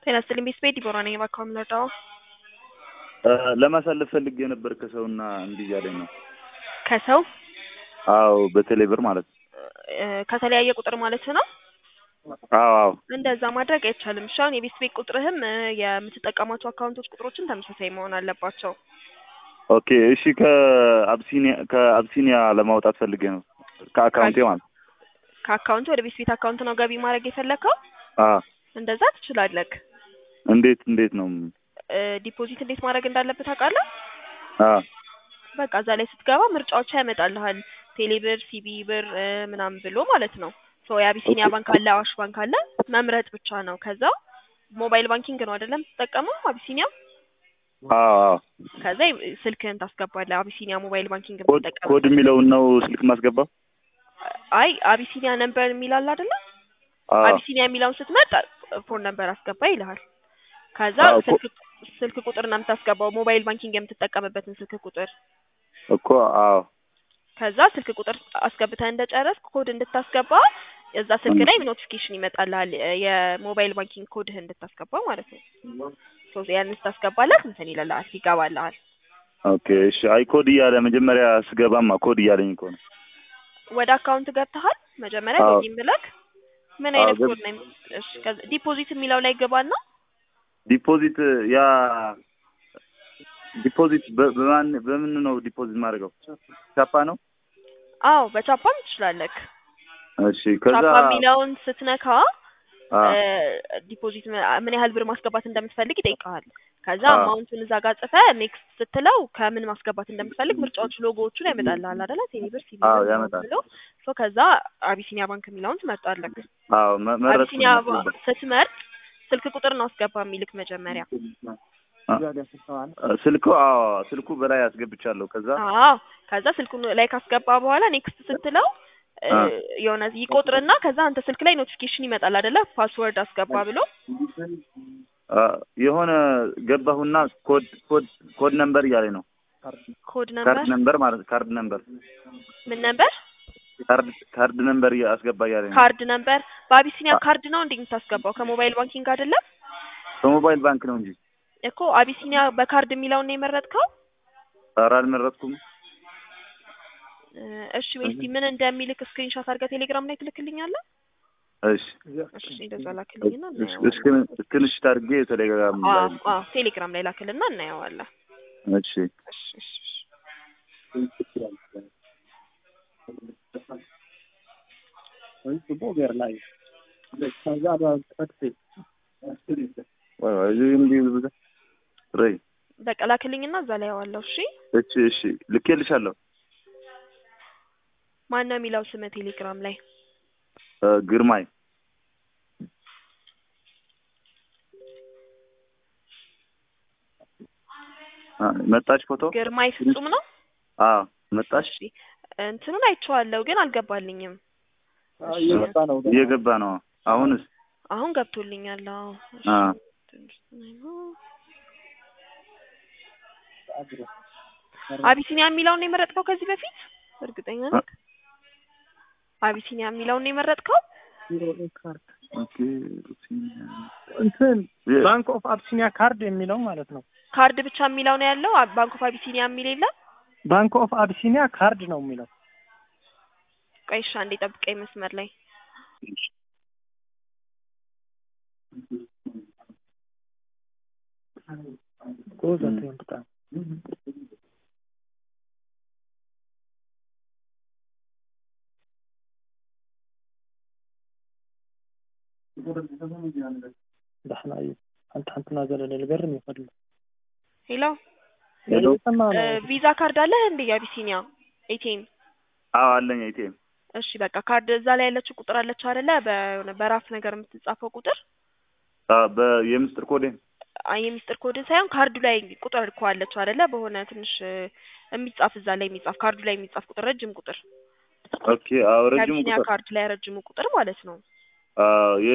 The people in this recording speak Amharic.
ጤና ይስጥልኝ ቤት ቤት ዲቦራ ነኝ። እባክዎ የምንረዳው ለማሳለፍ ፈልጌ ነበር ከሰውና እምቢ እያለኝ ነው። ከሰው አዎ በቴሌ ብር ማለት ነው። እ ከተለያየ ቁጥር ማለት ነው። አዎ አዎ እንደዛ ማድረግ አይቻልም። እሺ አሁን የቤት ቤት ቁጥርህም እ የምትጠቀማቸው አካውንቶች ቁጥሮችን ተመሳሳይ መሆን አለባቸው። ኦኬ እሺ ከአብሲኒያ ከአብሲኒያ ለማውጣት ፈልጌ ነው ከአካውንቴ ማለት ነው። ከአካውንት ወደ ቤት ቤት አካውንት ነው ገቢ ማድረግ የፈለግከው? አዎ እንደዛ ትችላለህ። እንዴት እንዴት ነው? እ ዲፖዚት እንዴት ማድረግ እንዳለብህ ታውቃለህ? አዎ በቃ እዛ ላይ ስትገባ ምርጫዎች ያመጣልሃል። ቴሌብር፣ ሲቢ ብር እ ምናምን ብሎ ማለት ነው። ሶ የአቢሲኒያ ባንክ አለ፣ አዋሽ ባንክ አለ። መምረጥ ብቻ ነው። ከዛ ሞባይል ባንኪንግ ነው አይደለም የምትጠቀመው አቢሲኒያ? አዎ አዎ ከዛ ይ- ስልክህን ታስገባለህ። አቢሲኒያ ሞባይል ባንኪንግ ኮድ የምትጠቀም ኮድ የሚለውን ነው ስልክ ማስገባው? አይ አቢሲኒያ ነምበር የሚል አለ አይደለ? አዎ አቢሲኒያ የሚለውን ስትመርጥ ፎን ነምበር አስገባ ይልሃል። ከዛ አዎ፣ ኮ- ስልክ ስልክ ቁጥር ነው የምታስገባው፣ ሞባይል ባንኪንግ የምትጠቀምበትን ስልክ ቁጥር። እኮ አዎ ከዛ ስልክ ቁጥር አስገብተህ እንደጨረስክ ኮድ እንድታስገባ እዛ ስልክ ላይ ኖቲፊኬሽን ይመጣልሃል እ የሞባይል ባንኪንግ ኮድህ እንድታስገባ ማለት ነው። ሶ ያንን ስታስገባለት እንትን ይልልሃል ይገባልሃል። ኦኬ እሺ። አይ ኮድ እያለ መጀመሪያ ስገባማ ኮድ እያለኝ እኮ ነው። ወደ አካውንት ገብተሃል መጀመሪያ አዎ። ሎጊን ብለክ ምን አዎ፣ አይነት ገብ- ኮድ ነው የሚ- እሺ ከዛ ዲፖዚት የሚለው ላይ ገባና ዲፖዚት ያ ዲፖዚት በ- በማን በምን ነው ዲፖዚት ማድረገው? ቻፓ ነው? አዎ በቻፓም ትችላለክ። እሺ ከዛ ቻፓ የሚለውን ስትነካ አ እ ዲፖዚት ም- ምን ያህል ብር ማስገባት እንደምትፈልግ ይጠይቀዋል። ከዛ አዎ። አማውንቱን እዛ ጋር ጽፈህ ኔክስት ስትለው ከምን ማስገባት እንደምትፈልግ ምርጫዎቹ ሎጎዎቹን ያመጣልሃል አይደለ? ቴሌብር፣ ሲቢ አዎ ብር ምናምን ያመጣል። ብሎ ሶ ከዛ አቢሲኒያ ባንክ የሚለውን ትመርጣለህ። አዎ መ- መረጥኩኝ አቢሲኒያ ባ- ነበር። ስትመርጥ ስልክ ቁጥር ነው አስገባ የሚልክ መጀመሪያ። አ- ስልኩ አዎ ስልኩ በላይ አስገብቻለሁ። ከዛ አዎ ከዛ ስልኩን ላይ ካስገባ በኋላ ኔክስት ስትለው እ አ የሆነ ይቆጥርና ከዛ አንተ ስልክ ላይ ኖቲፊኬሽን ይመጣል አይደለ? ፓስወርድ አስገባ ብሎ አ የሆነ ገባሁና ኮድ ኮድ ኮድ ነምበር እያለኝ ነው። ኮድ ነምበር ካርድ ነምበር ማለት ካርድ ነምበር ምን ነበር? ካርድ ካርድ ነምበር እያ- አስገባ እያለኝ ነው። ካርድ ነምበር በአቢሲኒያ አ- ካርድ ነው እንዴ የምታስገባው? ከሞባይል ባንኪንግ አይደለም በሞባይል ባንክ ነው እንጂ እኮ አቢሲኒያ በካርድ የሚለውን ነው የመረጥከው? ኧረ አልመረጥኩም። እ እሺ ወይ እስቲ ምን እንደሚልክ ስክሪንሾት አድርገህ ቴሌግራም ላይ ትልክልኛለህ? እሺ እሺ እንደዛ ላክልኝና እስ- እናየዋለን። እስክን- እስክንሽት አድርጌ ቴሌግራም አዎ ላይ አዎ ቴሌግራም ላይ ላክልና እናየዋለን። እሺ እሺ እሺ እሺ። ወይ ወይ እዚህ እንዲህ ብዙ ረይ በቃ ላክልኝና እዛ ላይ ያዋለሁ። እሺ እሺ እሺ ልኬልሻለሁ። ማን ነው የሚለው ስም ቴሌግራም ላይ? እ ግርማይ አ መጣች ፎቶ ግርማይ ፍጹም ነው። አዎ መጣች እሺ እንትኑን አይቼዋለሁ ግን አልገባልኝም። እሺ እየገባ ነው አሁንስ አሁን ገብቶልኛል። አዎ እሺ አ ትንሽ ነው። አቢሲኒያ የሚለውን ነው የመረጥከው ከዚህ በፊት እርግጠኛ ነህ? አቢሲኒያ የሚለውን ነው የመረጥከው? ኦኬ እንትን የ- ባንክ ኦፍ አብሲኒያ ካርድ የሚለው ማለት ነው። ካርድ ብቻ የሚለው ነው ያለው። አ- ባንክ ኦፍ አቢሲኒያ የሚል የለም። ባንክ ኦፍ አብሲኒያ ካርድ ነው የሚለው። ቆይ እሺ አንዴ ጠብቀኝ መስመር ላይ ጎዝ አትበል በጣም ደህና እዩ አንተ አንተና ዘለለ ልገርም ይፈልግ ሄሎ ሄሎ ሰማ እ ነው ቪዛ ካርድ አለህ እንዴ? የአቢሲኒያ ኤቲኤም አዎ አለኝ አይቴም እሺ በቃ ካርድ እዛ ላይ ያለችው ቁጥር አለች አይደለ? በሆነ በራፍ ነገር የምትጻፈው ቁጥር አ በየምስጥር ኮዴ አይ የሚስጥር ኮድን ሳይሆን ካርዱ ላይ ቁጥር እኮ አለችው አይደለ? በሆነ ትንሽ እ የሚጻፍ እዛ ላይ የሚጻፍ ካርዱ ላይ የሚጻፍ ቁጥር ረጅም ቁጥር ኦኬ አዎ ረጅሙ የአቢሲኒያ ቁጥር ካርድ ላይ ረጅሙ ቁጥር ማለት ነው። አዎ